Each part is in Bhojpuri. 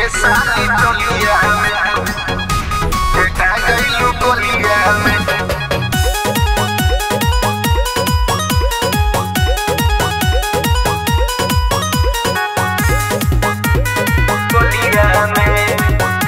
ये साली चोलिया में बेटा गईलू कोलिया में कोलिया में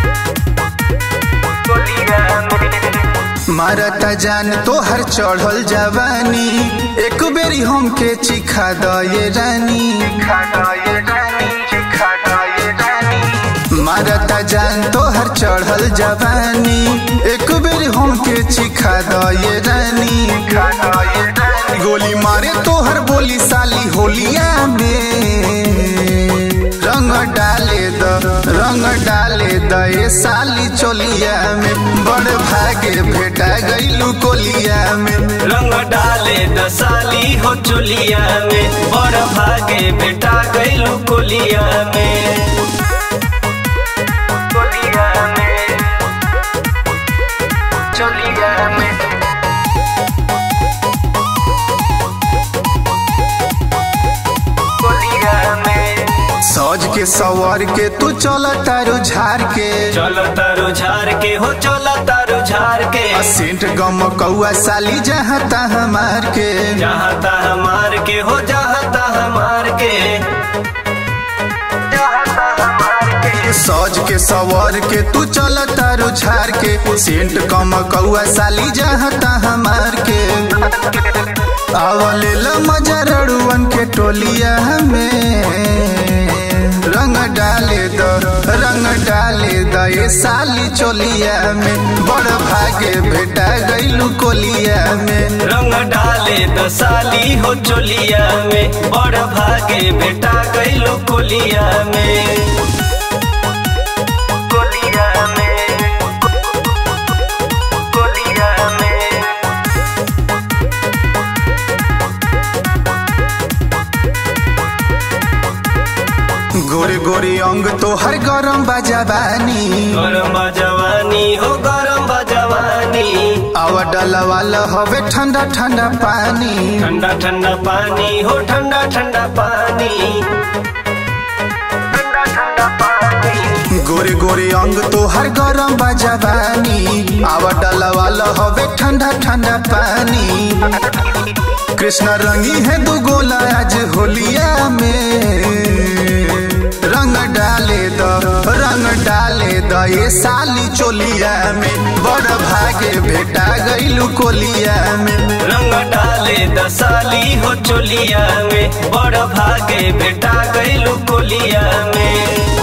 कोलिया में मारता जान तोहर चढ़ल जवानी एक बेरी हमके चिखा दये रानी खाना ये रानी खाना ये रानी मारता जान तोहर चढ़ल जवानी एक बेरी हमके चिखा दये रानी खाना ये रानी गोली मारे तोहर बोली साली होलिया में रंग डाले द रंग डाले द ये साली चोलिया में बड़ भागे भेटा गईलू कोलिया में रंग डाले दसाली हो चुलिया में बड़ भागे बेटा गईलू कोलिया में कोलिया में चोलिया में कोलिया में सौज के सवर के तू चल तारू झार के चलो तारू झार के हो चलो तारू झार के सेंट गम कौआ साली जहाँ तहाँ मार के जहाँ ता हमार के हो जहाँ ता हमार के सौज के सवर के तू चल तारू झार के सेंट कम कौआ साली जहाँ तहाँ मार के आवले ल मजा रड़ुअन के टोलिया में रंग डाले द रंग डाले द ये साली चोलिया में बड़ भागे भेटा गईलू कोलिया में रंग डाले दसाली हो चोलिया में बड़ भागे बेटा गईलू कोलिया में कोलिया में कोलिया में गोरे गोरे अंग तो हर गरम बाजाबानी गरम बा जवानी हो गरम बा जवानी आवा डाला वाला हवे ठंडा ठंडा पानी ठंडा ठंडा पानी हो ठंडा ठंडा पानी ठंडा ठंडा पानी गोरे गोरे अंग तो हर गरम बाजाबानी आवा डाला वाला हवे ठंडा ठंडा पानी कृष्ण रंगी है दो गोला आज होलिया में रंग डाले द रंग डाले द ये साली चोलिया में बड़ भागे भेटा गईलू कोलिया में रंग डाले दसाली हो चोलिया में बड़ भागे बेटा गईलू कोलिया में